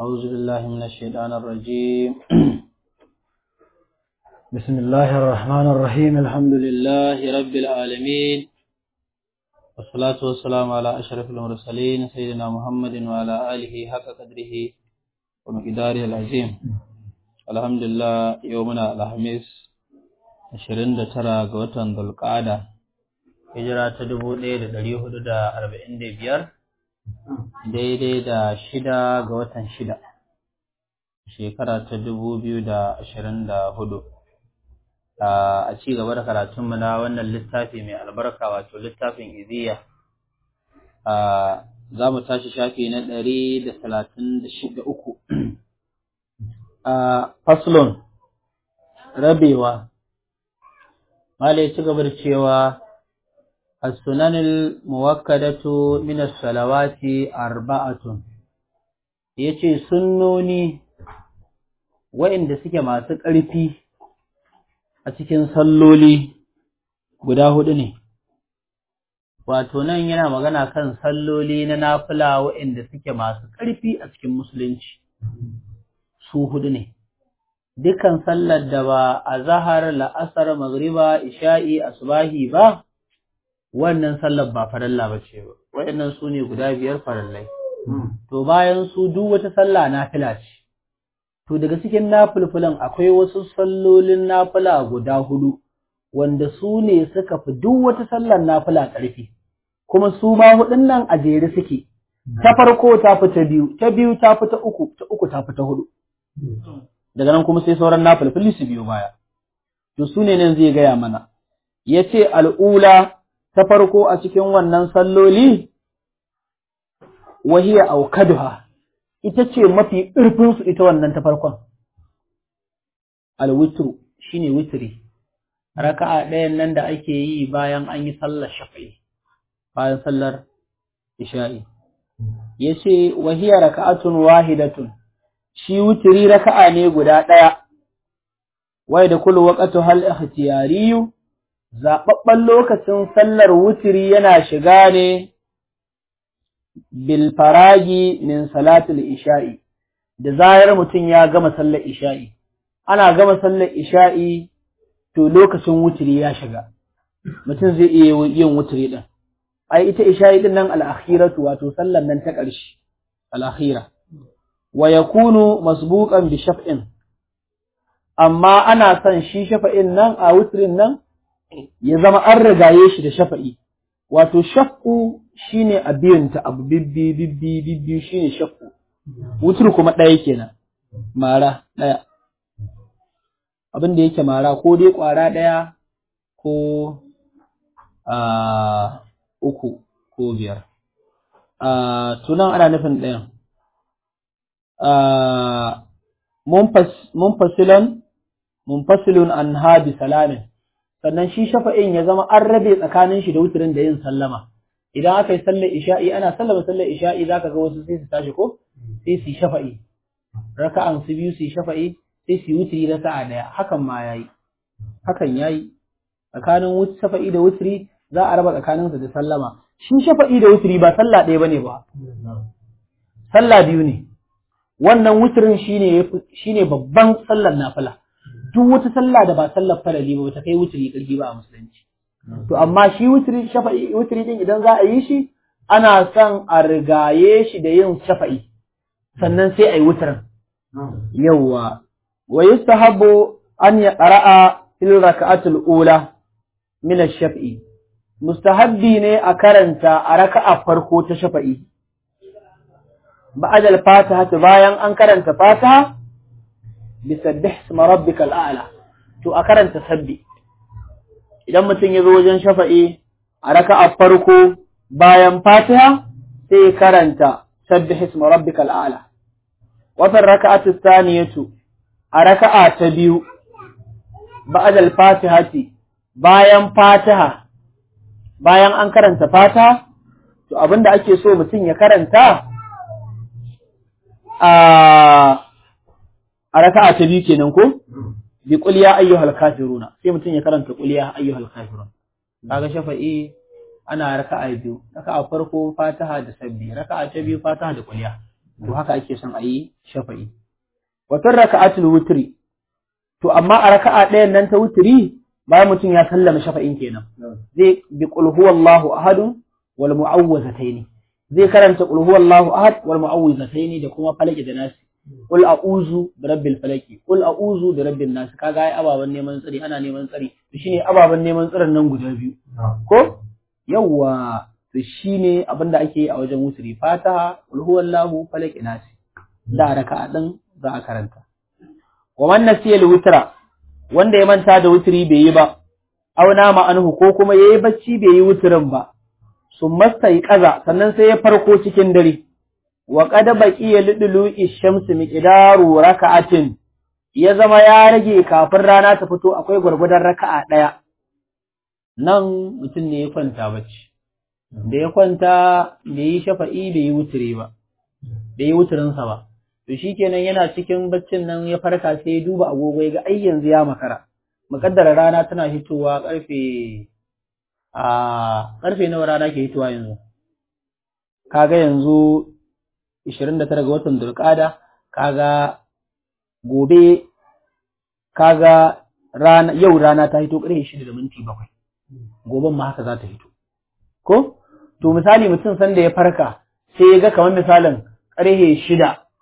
أعوذ بالله من الشيطان الرجيم بسم الله الرحمن الرحيم الحمد لله رب العالمين والصلاة والسلام على أشرف المرسلين سيدنا محمد وعلى آله حق قدره ومقداره العظيم الحمد لله يومنا الخميس 29 ga watan Dhulqa'ada hijira ta 1445 daidai da shida ga watan shida shekara ta dubu biyu da ashirin da hudu a ci gaba da karatunmu na wannan littafi mai albarka wato littafin iziya za mu tashi shafi na ɗari da talatin da shida uku faslon rabewa Malai ci gaba da cewa السنن الموكدة من الصلوات أربعة yace sunnoni waɗanda suke masu ƙarfi a cikin salloli guda hudu ne wato nan yana magana kan salloli na nafila waɗanda suke masu ƙarfi a cikin musulunci su hudu ne dukan sallar da ba a zahar la'asar magriba isha'i asubahi ba wannan sallar ba faralla ba ce ba waɗannan su ne guda biyar farallai to bayan su duk wata sallah nafila ce to daga cikin nafilfilan akwai wasu sallolin nafila guda hudu wanda su ne suka fi duk wata sallar nafila ƙarfi kuma su ma hudun nan a jere suke ta farko ta fi ta biyu ta biyu ta fi ta uku ta uku ta fi ta hudu daga nan kuma sai sauran nafilfili su biyo baya to su ne nan zai gaya mana yace al'ula ta farko a cikin wannan salloli wahiya aukaduha ita ce mafi ƙarfinsu ita wannan ta farkon alwitru shine witri raka'a ɗayan nan da ake yi bayan an yi sallar shafi'i bayan sallar isha'i yace wahiya raka'atun wahidatun shi witri raka'a ne guda ɗaya wai da kullu waqtu hal ikhtiyariyu zaɓaɓɓen lokacin sallar wutiri yana shiga ne bilfaragi min salatul isha'i, da zayar mutum ya gama sallar isha'i, ana gama sallar isha'i to lokacin wutiri ya shiga, mutum zai iya yin wutiri ɗin. Ai, ita isha'i ɗin nan al'akhiratu wato sallar nan ta ƙarshe, al'akhira, wa ya kunu masbuƙan bi shaf'in, amma ana son shi shafa'in nan a wutirin nan ya zama an rigaye shi da shafa'i, wato shakku shi ne a biyanta abu bibbi bibbi bibbi shi ne shakku, wutur kuma ɗaya kenan, mara ɗaya. Abin da yake mara ko dai ƙwara ɗaya ko uku ko biyar. Tunan ana nufin ɗayan. Munfasilan, munfasilun an habi salamin. sannan shi shafa'in ya zama an rabe tsakanin shi da wutirin da yin sallama idan aka yi sallar isha'i ana sallama sallar isha'i zaka ga wasu sai su tashi ko sai su shafa'i raka'an su biyu su shafa'i sai su wutiri raka'a daya hakan ma yayi hakan yayi tsakanin wuti shafa'i da wutiri za a raba tsakanin su da sallama shi shafa'i da wutiri ba sallah ɗaya bane ba sallah biyu ne wannan wutirin shine shine babban sallar nafila duk wata sallah da ba sallar farali ba ta kai wuturi ƙarfi ba a musulunci. To amma shi wuturi shafa'i wuturi din idan za a yi shi ana son a rigaye shi da yin shafa'i sannan sai a yi wuturin. Yawwa wa yustahabbu an ya qara'a fil raka'atul ula min ash-shaf'i. Mustahabbi ne a karanta a raka'a farko ta shafa'i. Ba'da al-Fatiha bayan an karanta Fatiha bisabbih isma rabbikal a'la to a karanta sabbi idan mutum ya zo wajen shafa'i a raka'a farko bayan fatiha sai karanta sabbih isma rabbikal a'la wa fi raka'ati thaniyatu a raka'a ta biyu ba'da al-fatihati bayan fatiha bayan an karanta fatiha to abinda ake so mutum ya karanta a a raka'a ta biyu kenan ko bi qul ya ayyuhal kafiruna sai mutum ya karanta qul ya ayyuhal kafirun kaga shafa'i ana raka'a biyu raka'a farko fatiha da sabbi raka'a ta biyu fatiha da qul ya to haka ake son a yi shafa'i watan raka'atul wutri to amma a raka'a ɗayan nan ta wutri bayan mutum ya sallama shafa'in kenan zai bi qul huwallahu ahadun wal mu'awwazataini zai karanta qul huwallahu ahad wal mu'awwizataini da kuma falaki da nasi qul a'udhu bi rabbil falaki qul a'udhu bi rabbin nas kaga ai ababan neman tsari ana neman tsari to shine ababan neman tsarin nan guda biyu ko yawa to shine abinda ake yi a wajen wutri fataha qul huwallahu falaki nasi da raka'a din za a karanta wa man nasiya al-witra wanda ya manta da wutri bai yi ba aw nama anhu ko kuma yayi bacci bai yi wutrin ba sun masta yi kaza sannan sai ya farko cikin dare wa qad baqiya lidulu ishamsi miqdaru raka'atin ya zama ya rage kafin rana ta fito akwai gwargwadon raka'a daya nan mutum ne ya kwanta bacci da ya kwanta bai yi shafa'i bai yi wutri ba bai yi wutrin sa ba to shikenan yana cikin baccin nan ya farka sai ya duba agogo ya ga ai yanzu ya makara mukaddara rana tana hitowa karfe a karfe nawa rana ke hitowa yanzu kaga yanzu 29 ga watan Dulqada kaga gobe kaga rana yau rana ta hito karfe 6 da minti 7 goben ma haka za ta hito ko to misali mutum sanda ya farka sai ya ga kamar misalin karfe 6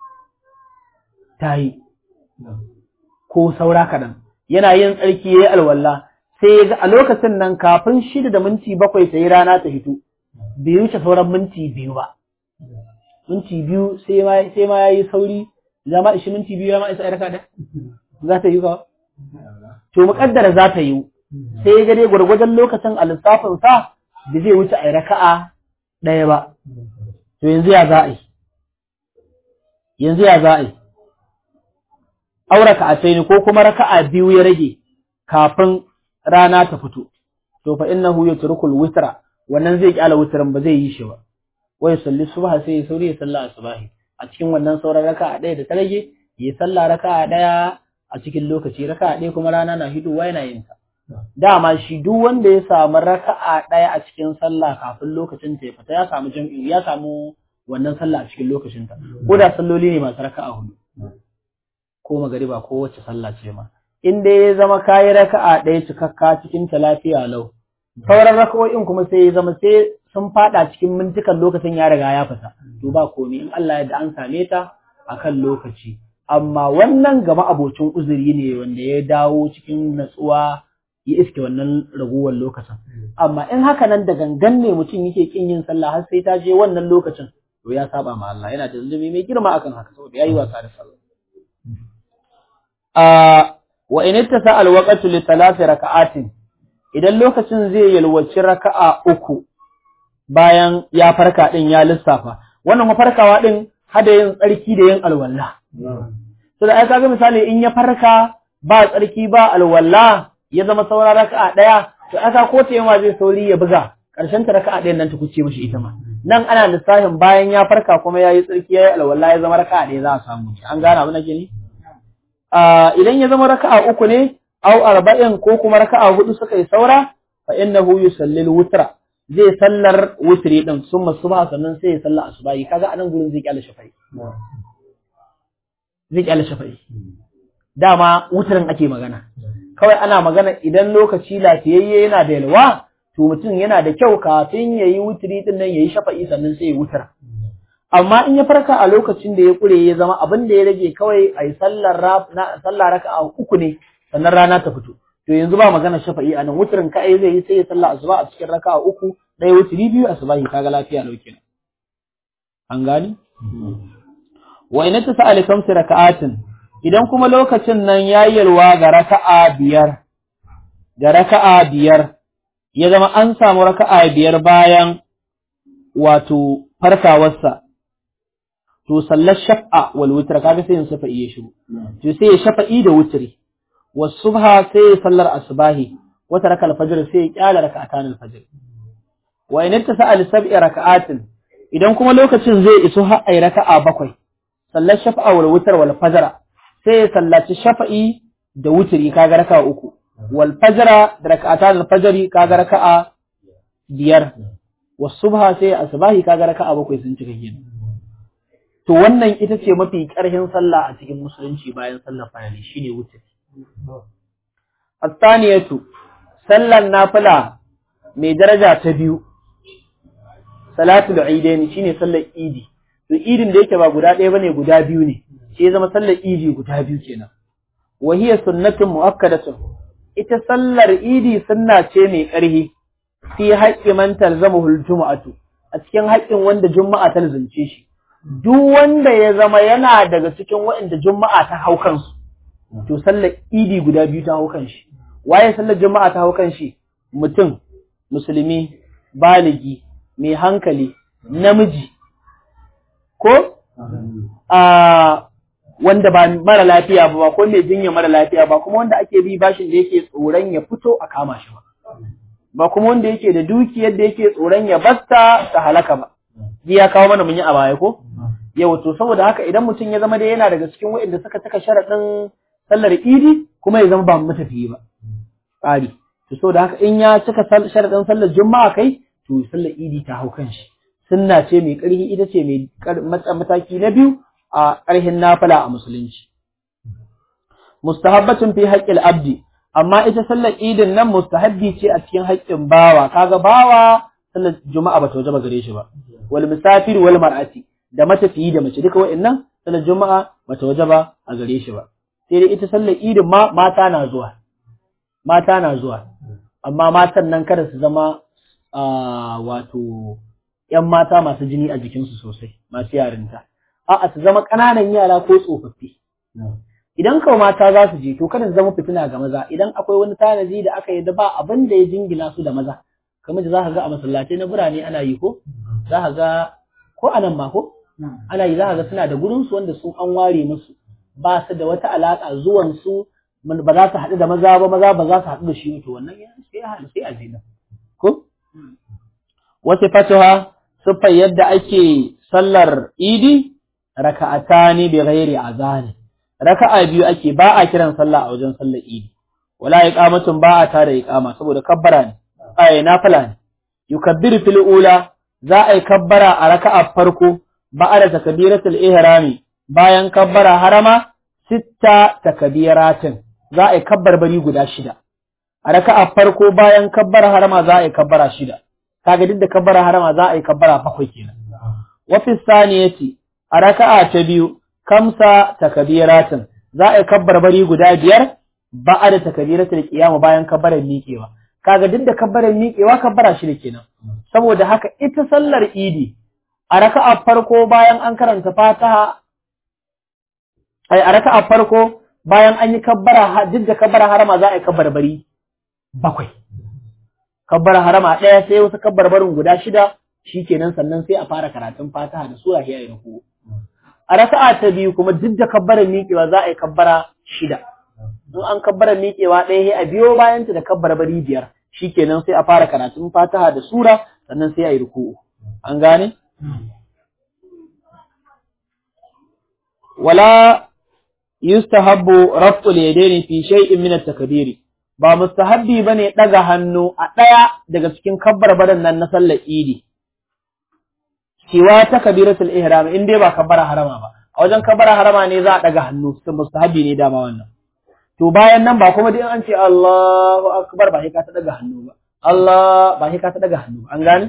ta yi ko saura kaɗan yana yin tsarki ya yi alwala sai ya ga a lokacin nan kafin shida da minti bakwai sai rana ta hito bai wuce sauran minti biyu ba minti biyu sai ma ya yi sauri zama ishi minti biyu ya ma isa raka da za ta yi ka to muƙaddara za ta yi sai ya ga dai gwargwadon lokacin a lissafin sa da zai wuce a raka'a ɗaya ba to yanzu ya za a yi yanzu ya za a yi aure ka ne ko kuma raka'a biyu ya rage kafin rana ta fito to fa innahu yatrukul witra wannan zai kyala witran ba zai yi shi ba wai salli subha sai ya sauri ya salla asbahi a cikin wannan sauran raka'a ɗaya da ta rage ya salla raka'a ɗaya a cikin lokaci raka'a ɗaya kuma rana na hidowa yana yin ta dama shi duk wanda ya samu raka'a ɗaya a cikin sallah kafin lokacin ta ya fita ya samu jam'i ya samu wannan sallah a cikin lokacin ta ko da salloli ne masu raka'a hudu ko magariba ko wacce sallah ce ma in dai ya zama kayi raka'a ɗaya cikakka cikin ta lafiya lau sauran raka'o'in kuma sai ya zama sai sun fada cikin mintukan lokacin ya riga ya fita to ba komai in Allah ya da an same ta akan lokaci amma wannan gama abocin uzuri ne wanda ya dawo cikin natsuwa ya iske wannan raguwar lokacin amma in haka nan da gangan ne mutum yake kin yin sallah har sai ta je wannan lokacin to ya saba ma Allah yana da zulumi mai girma akan haka saboda yayi wasa da sallah wa in ittasa alwaqtu li thalathi raka'atin idan lokacin zai yalwaci raka'a uku bayan ya farka din ya lissafa wannan mafarkawa din hada yin tsarki da yin alwala to da ai kaga misali in ya farka ba tsarki ba alwala ya zama saura raka'a daya to aka ko ta yamma zai sauri ya buga karshen ta raka'a ɗayan nan ta kuce mishi ita ma nan ana lissafin bayan ya farka kuma yayi tsarki yayi alwala ya zama raka'a ɗaya za a samu an gane abin da ke ni idan ya zama raka'a uku ne aw arba'in ko kuma raka'a hudu suka yi saura fa innahu yusallil wutra zai sallar wutri din summa subha sannan sai ya salla asubahi kaga anan gurin zai kyale shafa'i zai kyale shafa'i dama wutrin ake magana kawai ana magana idan lokaci lafiyayye yana da yalwa to mutum yana da kyau kafin yayi wutri din nan yayi shafa'i sannan sai ya wutra amma in ya farka a lokacin da ya kure ya zama abin da ya rage kawai a yi sallar raka'a uku ne sannan rana ta fito to yanzu ba magana shafa'i a nan wuturin ka ai zai yi sai ya sallah asuba a cikin raka'a uku ɗaya wuturi biyu asubahi kaga lafiya lau kenan an gani wa in ta sa'ali kamsi raka'atin idan kuma lokacin nan ya yalwa ga raka'a biyar ga raka'a biyar ya zama an samu raka'a biyar bayan wato farkawarsa to sallar shaf'a wal witr kaga sai yin shafa'i ya shigo to sai ya shafa'i da wutri was subha sai ya sallar asbahi wa taraka al fajr sai ya kyala rak'atan al fajr wa in ittasa al sab'i rak'atin idan kuma lokacin zai iso har ai raka'a bakwai sallar shaf'a wal witr wal fajr sai ya sallaci shafa'i da wutri kaga raka'a uku wal fajr da rak'atan al fajr kaga raka'a biyar was subha sai asbahi kaga raka'a bakwai sun cika kenan to wannan ita ce mafi ƙarhin sallah a cikin musulunci bayan sallar farali shine wuce astaniyatu sallar nafila mai daraja ta biyu salatul idaini shine sallar idi to idin da yake ba guda ɗaya bane guda biyu ne shi ya zama sallar idi guda biyu kenan wa hiya sunnatun muakkadatun ita sallar idi sunna ce mai ƙarhi fi haqqi man talzamuhu aljum'atu a cikin haƙƙin wanda juma'a ta zance shi duk wanda ya zama yana daga cikin waɗanda juma'a ta hau kansu to sallar idi guda biyu ta hau kan shi waye sallar juma'a ta hau kan shi mutum musulmi baligi mai hankali namiji ko a wanda ba mara lafiya ba ko mai jinya mara lafiya ba kuma wanda ake bi bashin da yake tsoron ya fito a kama shi ba ba kuma wanda yake da dukiyar da yake tsoron ya basta ta halaka ba ji ya kawo mana mun yi a baya ko yau to saboda haka idan mutum ya zama da yana daga cikin waɗanda suka saka sharaɗin sallar idi kuma ya zama ba matafiyi ba tsari to saboda haka in ya cika sharaɗin sallar juma'a kai to sallar idi ta hau kan shi sunna ce mai ƙarfi ita ce mai mataki na biyu a ƙarhin nafila a musulunci mustahabbatun fi haƙƙil abdi amma ita sallar idin nan mustahabbi ce a cikin haƙƙin bawa kaga bawa sallar juma'a ba ta wajaba gare shi ba wal musafir wal mar'ati da matafiyi da mace duka wa'annan sallar juma'a ba ta wajaba a gare shi ba sai dai ita sallar idin ma mata na zuwa mata na zuwa amma matan nan kada su zama wato ‘yan mata masu jini a jikinsu sosai, masu yarinta. A'a, su zama ƙananan yara ko tsofaffi. Idan kawo mata za su je, to kada su zama fitina ga maza, idan akwai wani tanadi da aka yi da ba abin da ya jingina su da maza. Kamar da za ka ga a masallatai na birane ana yi ko? Za ka ga, ko a nan ma ko? Ana yi za ka ga suna da gurinsu wanda su an ware musu. Ba su da wata alaƙa zuwansu ba za su haɗu da maza ba, maza ba za su haɗu da shi to wannan ya sai a zina. Ko? Wasu fatuwa siffar yadda ake sallar idi raka'atani bi ghairi azani raka'a biyu ake ba a kiran sallah a wajen sallar idi wala iqamatun ba a tada iqama saboda kabbara ne ay nafila ne yukabbiru fil ula za a yi kabbara a raka'a farko ba'da takbiratul ihrami bayan kabbara harama sitta takbiratin za a yi kabbar bari guda shida a raka'a farko bayan kabbara harama za a yi kabbara shida kaga duk da kabbara harama za a yi kabbara bakwai kenan wa fi saniyati a raka'a ta biyu kamsa takbiratin za a yi kabbar bari guda biyar ba'da takbiratul qiyam bayan kabbarar miƙewa kaga duk da kabbarar miƙewa kabbara shi kenan saboda haka ita sallar idi a raka'a farko bayan an karanta fataha ai a raka'a farko bayan an yi kabbara duk da kabbara harama za a yi kabbar bari bakwai kabbar harama ɗaya sai wasu kabbar barin guda shida shikenan sannan sai a fara karatun fataha da sura ya yi ruku a raka'a ta biyu kuma duk da kabbarar miƙewa za a yi kabbara shida in an kabbara miƙewa ɗaya sai a biyo bayan ta da kabbar bari biyar shikenan sai a fara karatun fataha da sura sannan sai a yi ruku an gane wala yustahabbu raf'ul yadaini fi shay'in min at-takbiri ba mustahabbi bane daga hannu a daya daga cikin kabbarbaran nan na sallar idi cewa ta kabiratul ihram in dai ba kabbara harama ba a wajen kabbara harama ne za a daga hannu sun mustahabbi ne dama wannan to bayan nan ba kuma dai an ce Allahu akbar ba sai ka ta daga hannu ba Allah ba sai ka ta daga hannu an gane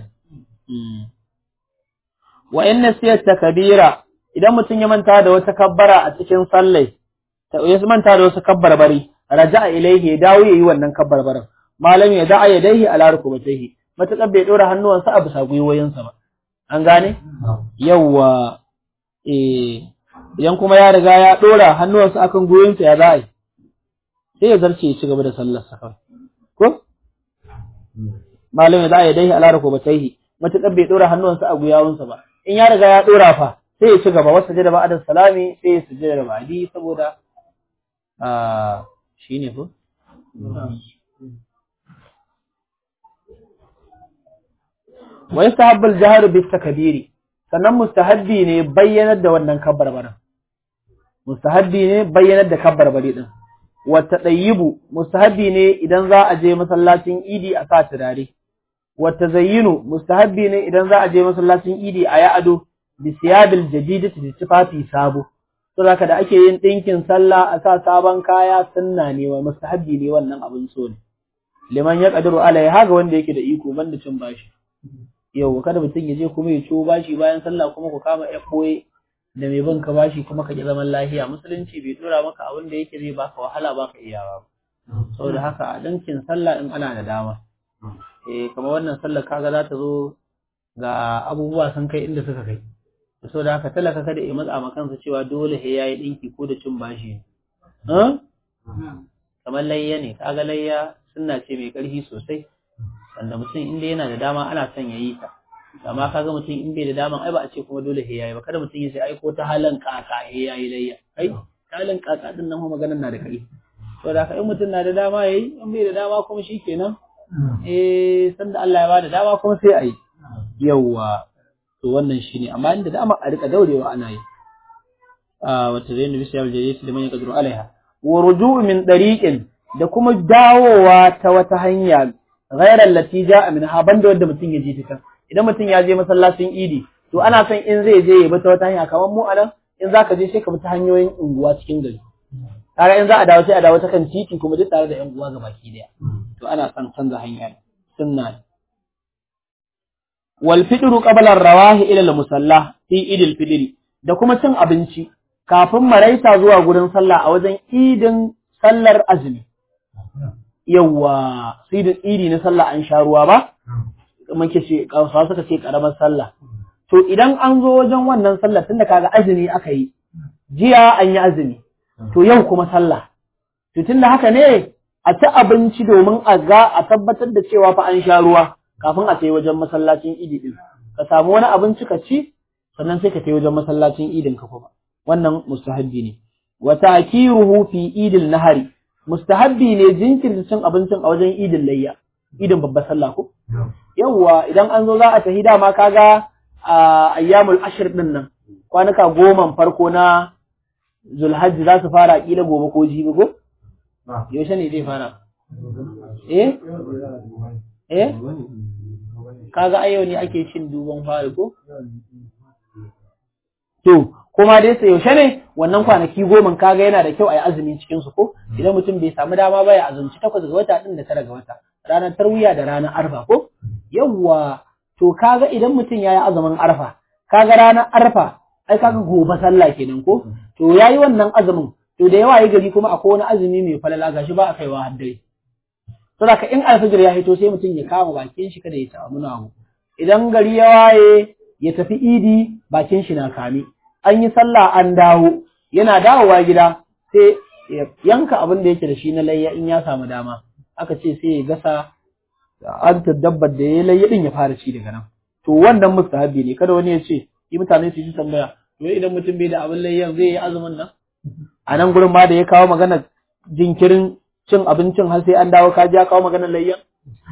wa inna siyat takbira idan mutum ya manta da wata kabbara a cikin sallai ya manta da wasu kabbar bari raja'a ilaihi ya dawo yayi wannan kabbar barin malam ya da'a yadaihi ala rukubatayhi matakan bai dora hannuwansa a bisa gwiwoyinsa ba an gane yawa eh idan kuma ya riga ya dora hannuwansa akan gwiwoyinsa ya za'a sai ya zarce ya ci gaba da sallar sa kawai ko malam ya da'a yadaihi ala rukubatayhi matakan bai dora hannuwansa a gwiwoyinsa ba in ya riga ya dora fa sai ya ci gaba wasu sujada ba'da salami sai ya sujada da ba'di saboda shi ne ko? Wai sahabbal jihar bisa kabiri, sannan mustahabbi ne bayyanar da wannan kabbarbaran. Mustahabbi ne bayyanar da kabbarbari ɗin. Wata ɗayyibu, mustahabbi ne idan za a je masallacin idi a sa turare. Wata zayyinu, mustahabbi ne idan za a je masallacin idi a yi ado, bi siyabil jadidati da tufafi sabo to zaka da ake yin dinkin sallah a sa sabon kaya sunna ne wa mustahabbi ne wannan abin so ne liman ya qadiru alai haga wanda yake da iko banda cin bashi yau kada mutum ya je kuma ya ciwo bashi bayan sallah kuma ku kama ya koye da mai bin ka bashi kuma ka ki zaman lafiya musulunci bai dora maka abin da yake zai baka wahala baka iyawa saboda haka a dinkin sallah in ana da dama eh kamar wannan sallar kaga za ta zo ga abubuwa sun kai inda suka kai so da haka talaka kada ya matsa ma kansa cewa dole he yayi dinki ko da cin bashi eh kamar layya ne kaga layya sunna ce mai karfi sosai wanda mutum inda yana da dama ana son yayi ta amma kaga mutum in bai da dama ai ba a ce kuma dole he yayi ba kada mutum ya ce ai ko ta halin kaka he yayi layya ai halin kaka din nan maganar na da kai so da haka in mutum na da dama yayi in bai da dama kuma shikenan eh sanda Allah ya bada dama kuma sai ayi yawwa to wannan shine amma inda dama a rika daurewa ana yi a wata zai nabi sallallahu alaihi wasallam ya kadru alaiha wa ruju'u min dariqin da kuma dawowa ta wata hanya ghairar lati ja'a min ha banda wanda mutum ya je ta idan mutum ya je masallacin idi to ana son in zai je ya bi ta wata hanya kamar mu anan in zaka je sai ka bi ta hanyoyin unguwa cikin gari kaga in za a dawo sai a dawo ta kan titi kuma duk tare da yan uwa gabaki daya to ana son canza hanya sunna ne wal fitru qabla ar-rawahi ila al-musalla fi idil fitri da kuma cin abinci kafin maraita zuwa gurin sallah a wajen idin sallar azumi yawa sai da idi na sallah an sha ruwa ba muke ce kawsa suka ce karamar sallah to idan an zo wajen wannan sallah tunda kaga azumi aka yi jiya an yi azumi to yau kuma sallah to tunda haka ne a ci abinci domin a ga a tabbatar da cewa fa an sha ruwa kafin a kai wajen masallacin idi din ka samu wani abinci ka ci sannan sai ka kai wajen masallacin idin ka kuma wannan mustahabbi ne wa ta'kiruhu fi idil nahari mustahabbi ne jinkirta cin abincin a wajen idin layya idin babbar sallah ko yawwa idan an zo za a tafi dama kaga a ayyamul ashir din nan kwanuka goma farko na zulhajji za su fara kila gobe ko jibi ko yaushe ne zai fara eh eh kaga ayo ne ake cin duban fari ko to kuma dai sai yaushe ne wannan kwanaki goma kaga yana da kyau a yi azumi cikin su ko idan mutum bai samu dama ba ya azumci takwas ga wata din da tara ga wata ranar tarwiya da ranar arfa ko yawwa to kaga idan mutum ya yi azumin arfa kaga ranar arfa ai kaga gobe sallah kenan ko to yayi wannan azumin to da yawa yi gari kuma akwai wani azumi mai falala gashi ba a kaiwa har dare to da in alfajir ya hito sai mutum ya kama bakin shi kada ya samu namu idan gari ya waye ya tafi idi bakin shi na kame an yi sallah an dawo yana dawowa gida sai ya yanka abin da yake da shi na layya in ya samu dama aka ce sai ya gasa an dabbar da ya layya din ya fara ci daga nan to wannan mustahabi ne kada wani ya ce yi mutane su ji tambaya to idan mutum bai da abin layyan zai yi azumin nan a nan gurin ma da ya kawo magana jinkirin cin abincin har sai an dawo ka ji ya kawo maganar layyan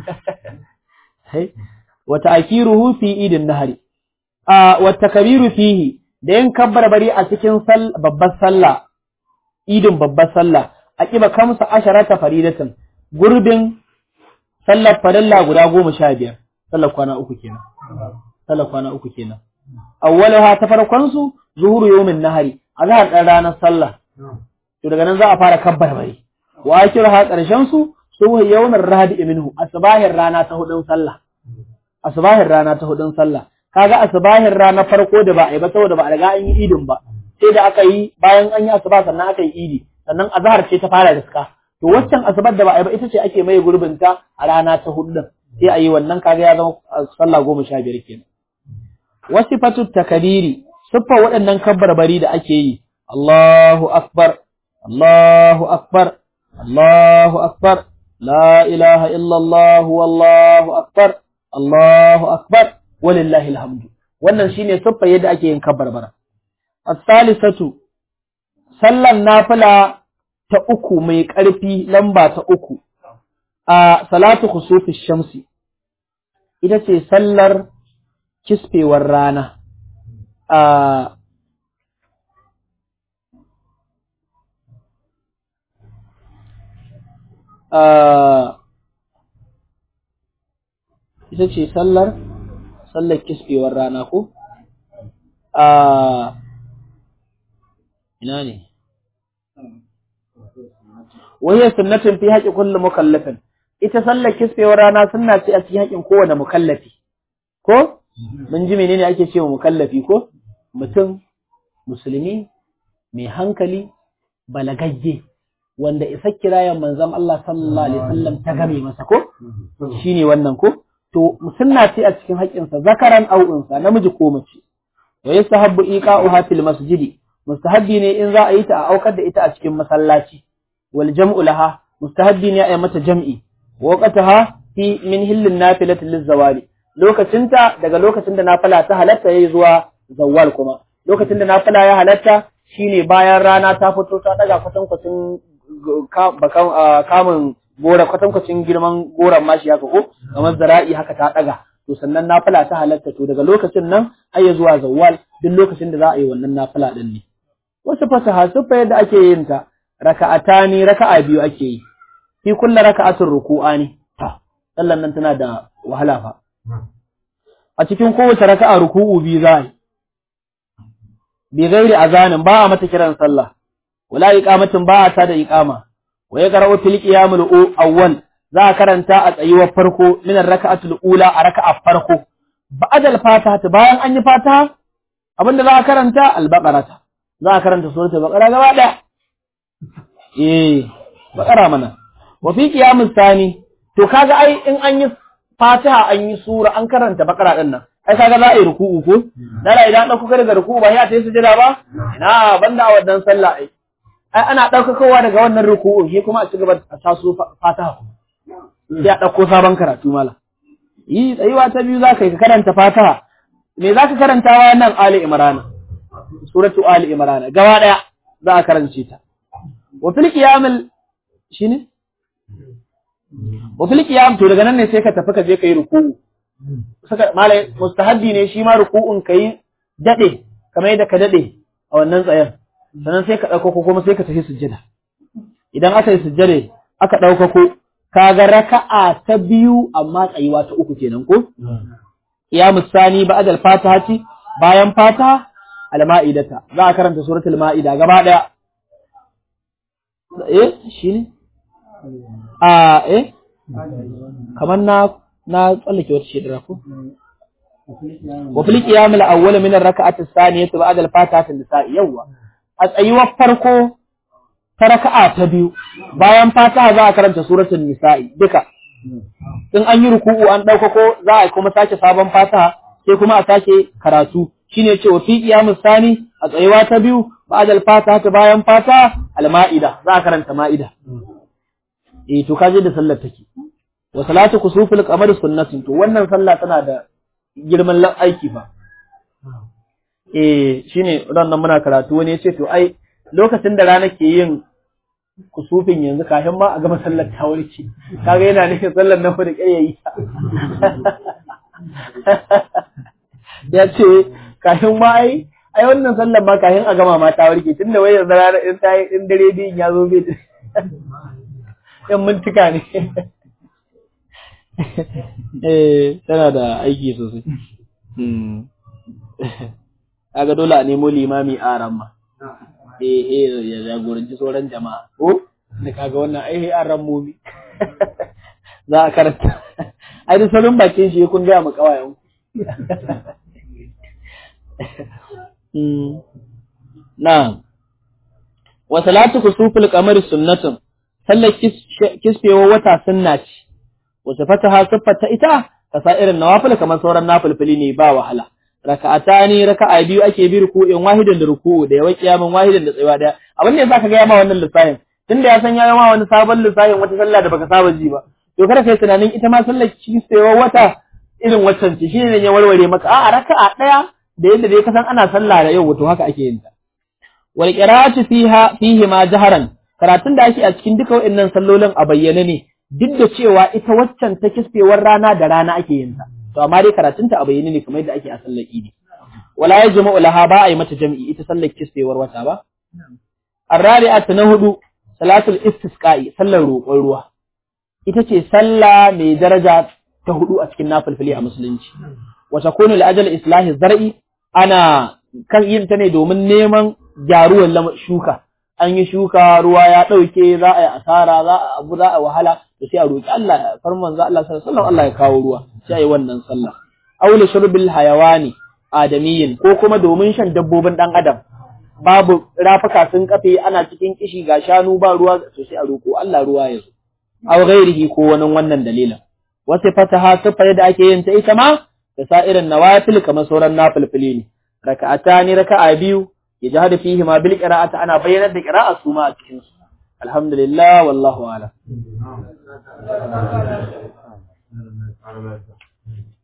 wa ta'kiruhu fi idin nahari a wa takbiru fihi da yin kabbar bari a cikin babbar sallah idin babbar sallah a kiba kamsa asharata faridatan gurbin sallar farilla guda goma sha biyar sallar kwana uku kenan sallar kwana uku kenan awwalaha ta farkon su zuhuru yawmin nahari azhar dan ranar sallah to daga nan za a fara kabbar bari wa akirha karshen su suhu yawmin rahadi minhu asbahin rana ta hudun sallah asbahin rana ta hudun sallah kaga asbahin rana farko da ba a yi ba saboda ba a riga an yi idin ba sai da aka yi bayan an yi asuba sannan aka yi idi sannan azhar ce ta fara riska to waccan asabar da ba a yi ba ita ce ake mai gurbin ta a rana ta hudu din sai a yi wannan kaga ya zama sallah goma sha biyar kenan wasifatu takabiri siffa waɗannan kabbarbari da ake yi Allahu akbar Allahu akbar Allahu akbar la ilaha illa Allah wallahu akbar Allahu akbar walillahi alhamdu wannan shine siffa yadda ake yin kabbarbara as-salisatu sallan nafila ta uku mai ƙarfi lamba ta uku a salatu khusufi shamsi ita ce sallar kisfewar rana a ita ce sallar sallar kisfewar rana ko a ina ne wahiyar sunnatin fi haƙi kullu mukallafin ita sallar kisfewar rana sunna ce a cikin haƙin kowane mukallafi ko mun ji menene ake cewa mukallafi ko mutum musulmi mai hankali balagagge wanda isa kirayen manzon Allah sallallahu alaihi wasallam ta game masa ko shine wannan ko to sunna ce a cikin haƙinsa zakaran au unsa namiji ko mace wa yastahabbu iqa'uha fil masjidi mustahabbi ne in za a yi ta a aukar da ita a cikin masallaci wal jam'u laha mustahabbi ne a yi mata jam'i waqtaha fi min hillin nafilati lizawali lokacinta daga lokacin da nafila ta halatta yayi zuwa zawwal kuma lokacin da nafila ya halatta shine bayan rana ta fito ta daga kwatankwacin kamun gora kwatankwacin girman goran mashi haka ko kamar zara'i haka ta daga to sannan nafila ta halatta to daga lokacin nan har ya zuwa zawwal duk lokacin da za a yi wannan nafila din ne wasu fasaha sufa yadda ake yin ta raka'atani raka'a biyu ake yi fi kullu raka'atin ruku'ani ta sallan nan tana da wahala fa a cikin kowace raka'a ruku'u biyu za a yi bi gairi azanin ba a mata kiran sallah wala iqamatin ba a ta da iqama wa ya qara'u fil qiyamul awwal za a karanta a tsayuwar farko min raka'atul ula a raka'a farko ba'da al-fatiha bayan an yi fatiha abinda za a karanta al-baqarata za a karanta suratul baqara gaba daya eh baqara mana wa fi qiyamus sani to kaga ai in an yi fatiha an yi sura an karanta baqara din nan ai kaga za a yi ruku'u ko dala idan dauko ka daga ruku'u ba ya ta yi sujada ba ina banda a wannan sallah ai ai ana daukakowa daga wannan ruku'u shi kuma a ci gaba a taso fatiha sai a dauko sabon karatu mala yi tsayuwa ta biyu zaka yi ka karanta fatiha me zaka karanta wa nan ali imran suratu ali imran gaba daya za a karance ta wa fil qiyamil shine wa fil qiyam to daga nan ne sai ka tafi ka je kai ruku'u saka malai mustahabbi ne shi ma ruku'un kai dade kamar yadda ka dade a wannan tsayen sannan sai ka dauko ko kuma sai ka tafi sujjada idan aka yi sujjada aka dauko ko kaga raka'a ta biyu amma tsayuwa ta uku kenan ko ya musani ba'd al-fatihati bayan fata al-ma'idata za a karanta suratul ma'ida gaba daya eh shine a eh kamar na na tsallake wata shedara ko wa fil qiyam al awwal min ar rak'ati as-saniyati ba'da al fatihati an-nisa'i yawa a tsayuwar farko ta raka'a ta biyu bayan fatiha za a karanta suratul nisa'i duka in an yi ruku'u an ɗaukako za a kuma sake sabon fatiha sai kuma a sake karatu shine ce wa fi qiyamus sani a tsayuwa ta biyu ba'da al fatiha ta bayan fatiha al ma'ida za a karanta ma'ida eh to kaje da sallar take wa salatu kusufil qamar sunnatin to wannan sallah tana da girman aiki fa eh shine ran nan muna karatu wani yace to ai lokacin da rana ke yin kusufin yanzu kafin ma a gama sallar ta warke kaga yana nufin sallar nan fa da yayi ya ce kafin ma ai ai wannan sallar ma kafin a gama ma ta warke tunda wai yanzu rana in ta in dare din ya zo bai yan mintuka ne eh tana da aiki sosai kaga dole a nemo limami a ramma eh eh ya jagoranci sauran jama'a ko da kaga wannan ai an rammomi za a karanta ai da sauran bakin shi kun ga mu kawayen na wa salatu kusufil qamari sunnatun sallar kisfewa wata sunna ce wasu fataha siffata ita ka sa irin nawafil kamar sauran nafilfili ne ba wahala raka'atani raka'a biyu ake bi ruku'in wahidin da ruku'u da yawan kiyamin wahidin da tsayuwa daya abin da yasa ka ga ma wannan lissafin tunda ya san ya ma wani sabon lissafin wata sallah da baka saba ji ba to kada kai tunanin ita ma sallar kisfewa wata irin waccan ce shine ne ya warware maka a'a raka'a daya da yadda dai ka san ana sallah da yau to haka ake yin ta wal qira'atu fiha fihi ma jaharan karatun da ake a cikin duka waɗannan sallolin a bayyane ne duk da cewa ita waccan ta kisfewar rana da rana ake yin ta to amma dai karatunta a bayyane ne kamar yadda ake a sallar idi wala yajma'u laha ba a yi mata jam'i ita sallar kisfewar wata ba arrabi'at na hudu salatul istisqa'i sallar roƙon ruwa ita ce sallah mai daraja ta hudu a cikin nafilfili a musulunci wa takunu li ajal islahi zar'i ana kan yin ta ne domin neman gyaruwar shuka an yi shuka ruwa ya ɗauke za a yi asara za a abu za a wahala to sai a roki Allah farman za Allah sallallahu alaihi Allah ya kawo ruwa sai a yi wannan sallah aula shurbil hayawani adamiyin ko kuma domin shan dabbobin dan adam babu rafuka sun kafe ana cikin kishi ga shanu ba ruwa to sai a roko Allah ruwa ya zo aw ghairihi ko wani wannan dalilin wasu fataha sifar da ake yin ta ita ma da sa'irin nawafil kamar sauran nafilfili ne raka'atani raka'a biyu yajhadu fihi ma bil qira'ati ana bayyanar da qira'a su ma a cikin su alhamdulillah wallahu a'lam